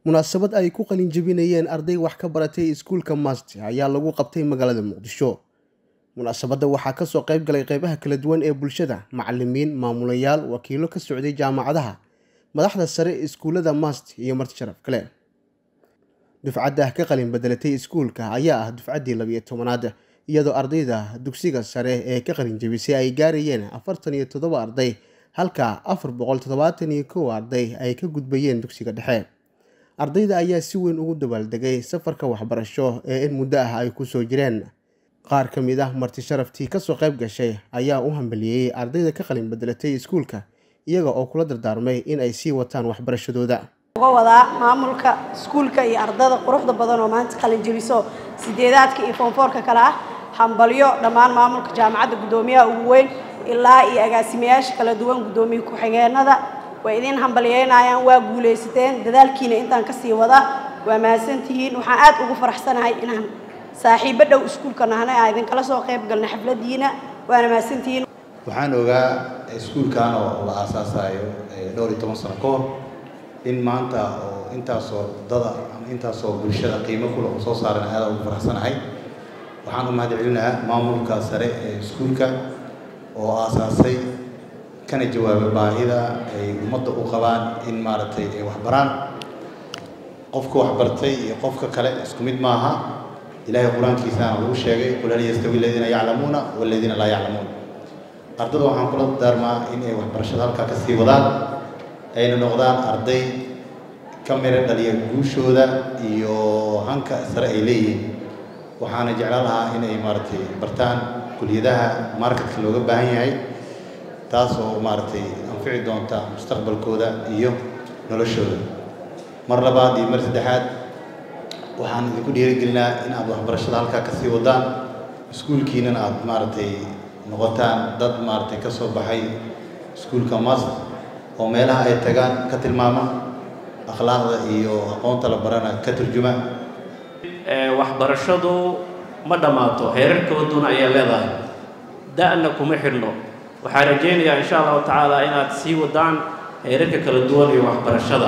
munaasabad ay ku qalin jebinayeen arday wax ka baratay iskuulka mast ayaa lagu qabtay magaalada muqdisho munaasabadda waxaa kasoo qayb galay qeybaha kala duwan ee bulshada macalimiin maamulayaal wakiilo ka socday jaamacadaha madaxda sare iskuullada mast iyo marti sharaf kale dufcadda ka qalin bedelatay iskuulka ayaa ah dufcaddii labiyo tobanaad iyadoo ardayda dugsiga sare ee ka qalin jebisay ay gaarayeen afartan iyo toddoba arday halka afar boqol toddobaatan iyo kow arday ay ka gudbayeen dugsiga dhexe ardayda ayaa si weyn ugu dabaaldegay safarka waxbarasho ee in muddo ah ay kusoo jireen qaar ka mid ah marti sharaftii kasoo qayb gashay ayaa u hambaliyeeyey ardayda ka qalin bedelatay iskuulka iyaga oo kula dardaarmay in ay sii wataan waxbarashadooda uga wadaa maamulka iskuulka iyo ardada quruxda badan oo maanta qalin jebiso sideedaadka iyo foonfoorka kale ah hambalyo dhammaan maamulka jaamacadda guddoomiyaha ugu weyn ilaa iyo agaasimayaasha kala duwan guddoomiye ku-xigeenada way idin hambalyeynayaan waa guulaysateen dadaalkiina intaan kasii wada waa mahadsantihiin waxaan aad ugu faraxsanahay inaan saaxiibo dhow iskuulka nahnay aan idinkala soo qayb galna xafladiina waana mahadsantihiin waxaan ogaa iskuulkan oo la aasaasayo dhowr iyo toban sano ka hor in maanta oo intaasoo dada ama intaasoo bulshada qiimo kule oo soo saaran aada ugu faraxsanahay waxaan u mahad celinayaa maamulka sare ee iskuulka oo aasaasay kana jawaaba baahida ay ummadda u qabaan in maaragtay ay waxbaraan qofka waxbartay iyo qofka kale isku mid maaha ilaahay qur-aankiisaana lagu sheegay qul hal yastawi aladiina yaclamuuna waladiina laa yaclamuun ardada waxaan kula daarmaa in ay waxbarashada halkaa ka sii wadaan ayna noqdaan arday ka miro dhaliya guushooda iyo hanka sare ay leeyihiin waxaana jeclaan lahaa in ay maaragtay bartaan kuliyadaha marketka looga baahan yahay taas oo maaragtay anfici doonta mustaqbalkooda iyo noloshooda mar labaad iyo mar saddexaad waxaan idinku dhiirigelinaa in aad waxbarashada halkaa kasii wadaan iskuulkiinana aad maaragtay noqotaan dad maaragtay ka soo baxay iskuulka mas oo meelaha ay tagaan ka tilmaama akhlaaqda iyo aqoonta la barana ka turjuma waxbarashadu ma dhammaato heerarkooduna ayaa leedahay da-na kuma xidhno waxaan rajaynayaa insha allahu tacaala inaad sii wadaan heerarka kala duwan iyo waxbarashada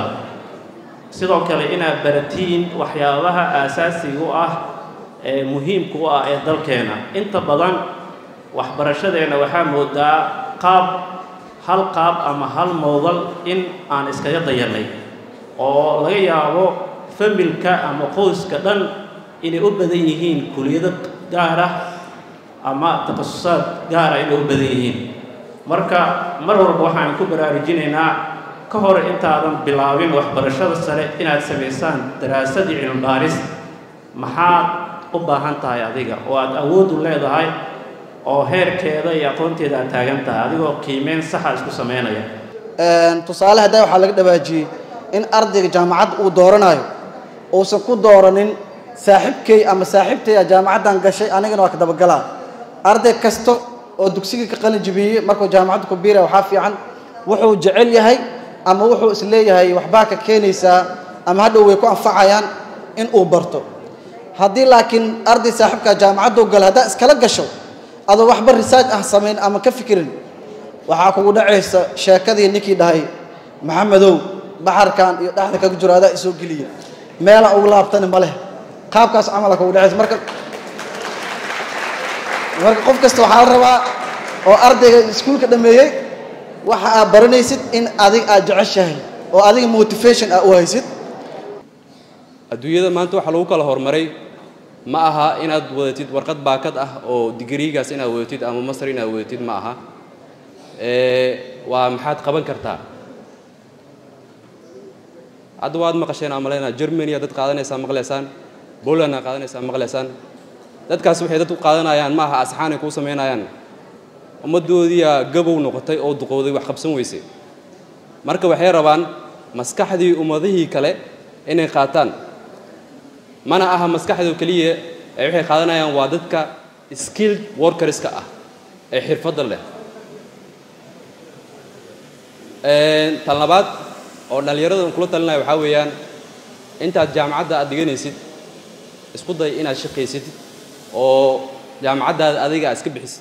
sidoo kale inaad baratiin waxyaabaha aasaasiga u ah ee muhiimka u ah ee dalkeena inta badan waxbarashadeenna waxaa moodaa qaab hal qaab ama hal moodal in aan iskaga dayanay oo laga yaabo familka ama qoyska dhan inay u badan yihiin kuliyado gaar ah ama takhasusaad gaara inay u badan yihiin marka mar walba waxaan ku baraarujinaynaa ka hor intaadan bilaabin waxbarashada sare inaad samaysaan daraasadii cilmibaaris maxaad u baahan tahay adiga oo aad awood u leedahay oo heerkeeda iyo aqoonteeda aad taagan tahay adigoo qiimeyn saxa isku samaynaya tusaale haddaa waxaa laga dhawaajiyey in ardayga jaamacadda uu dooranayo uusan ku dooranin saaxiibkay ama saaxiibtay jaamacaddan gashay anigana waa ka dabagalaa arday kasta oo dugsiga ka qalin jibiyey markuu jaamacadda ku biiraya waxaa fiican wuxuu jecel yahay ama wuxuu is leeyahay waxbaa ka keenaysaa ama hadhow way ku anfacayaan in uu barto haddii laakiin arday saaxiibkaa jaamacadduu gala haddaa iskala gasho adoo waxba risaaj ah samayn ama ka fikirin waxaa kugu dhacaysa sheekadii ninkii dhahay maxamedow baxarkan iyo dhexda kaga jiro adaa isoo geliya meela ugu laabtani ma leh qaabkaas camala kugu dhacaysa marka marka qof kasta waxaa la rabaa oo ardayga iskuulka dhameeyey waxa aad baranaysid in adig aad jeceshahay oo adiga motivation ah u haysid adduunyada maanta waxaa lagu kala horumaray ma aha inaad wadatid warqad baakad ah oo digriigaas inaad wadatid ama masar inaad wadatid ma aha waa maxaad qaban kartaa hadda waad maqasheen aan malaynaa germany dad qaadanaysaa maqlaysaan poland aa qaadanaysaa maqlaysaan dadkaas waxay dad u qaadanayaan ma aha asxaanay kuu samaynayaan ummaddoodiiyaa gabow noqotay oo duqowday wax qabsan weysay marka waxay rabaan maskaxdii ummadihii kale inay qaataan mana aha maskaxdoo keliya ee waxay qaadanayaan waa dadka skilled workerska ah ee xirfadda leh tan labaad oo dhallinyarada kula talinaya waxaa weeyaan intaad jaamacadda aad dhiganaysid isku day inaad shaqaysid oo jaamacaddaada adiga aad iska bixisid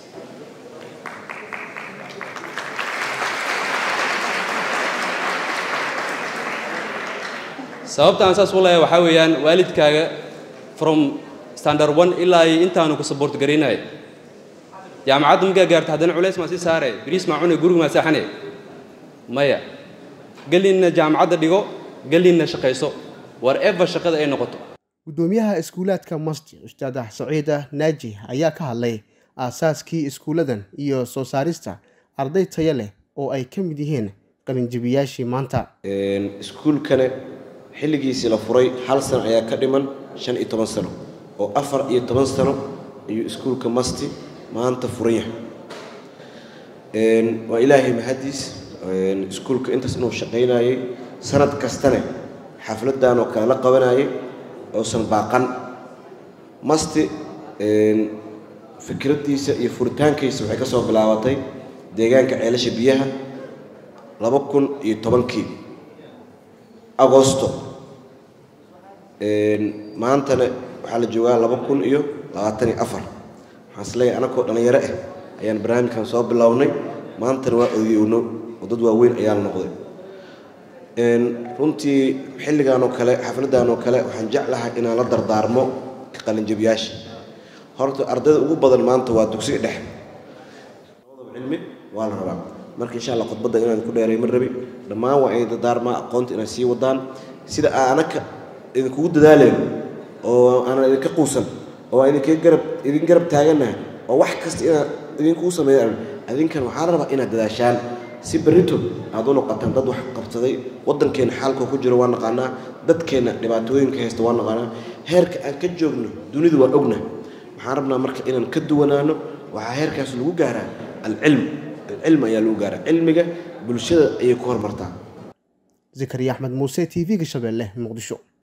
sababta aan saas u leeyahay waxaa weeyaan waalidkaaga from standard one ilaa iyo intaanu ku support garaynaya jaamacadda markaa gaarta haddana culays maa sii saare bariis maa cune guriga maa saaxane maya gelinna jaamacadda dhigo gelinna shaqayso whatever shaqada ay noqoto guddoomiyaha iskuulaadka masjid ustaad saciida naaji ayaa ka hadlay aasaaskii iskuuladan iyo soo saarista arday tayo leh oo ay ka mid yihiin qalinjibiyaashii maanta iskuulkane xilligiisii la furay hal sano ayaa ka dhiman shan iyo toban sano oo afar iyo toban sano ayuu iskuulka masti maanta furan yahay waa ilaahay mahadiis iskuulka intaas inuu shaqaynayay sanad kastane xafladan oo kale la qabanayay oosan baaqan masti fikraddiisa iyo furitaankiisa waxay ka soo bilaabatay deegaanka ceelasha biyaha laba kun iyo tobankii agosto maantana waxaa la joogaa laba kun iyo labaatan iyo afar waxaan isleeyahay anakoo dhallinyaro ah ayaan barnaamijkan soo bilownay maantana waa ogeowno oo dad waaweyn ayaa la noqday runtii xilligan oo kale xafladan oo kale waxaan jeclahay inaan la dardaarmo ka qalinjabiyaasha horta ardayda ugu badan maanta waa dugsiga dhexe cilmi waa la rabaa marka insha allah khudbadda inaan ku dheeray ma rabi dhammaan waa inay dardaarmaa aqoonta inay sii wadaan sida aanaka idinkugu dadaaleen oo aanan idinka quusan oo aan idinka garab idin garab taagannahay oo wax kasta inaan idinkugu sameeya idinkan waxaa la rabaa inaad dadaashaan si berrito aad u noqotaan dad wax qabsaday waddankeenna xaalka ku jiro waa naqaanaa dadkeenna dhibaatooyinka haysta waa naqaanaa heerka aan ka joogno dunidu waa ogna waxaan rabnaa marka inaan ka duwanaano waxaa heerkaas lagu gaaraa alcilm alcilm ayaa lagu gaaraa cilmiga bulshada ayay ku hormartaa zakariya axmed muuse t v-ga shabeelle muqdisho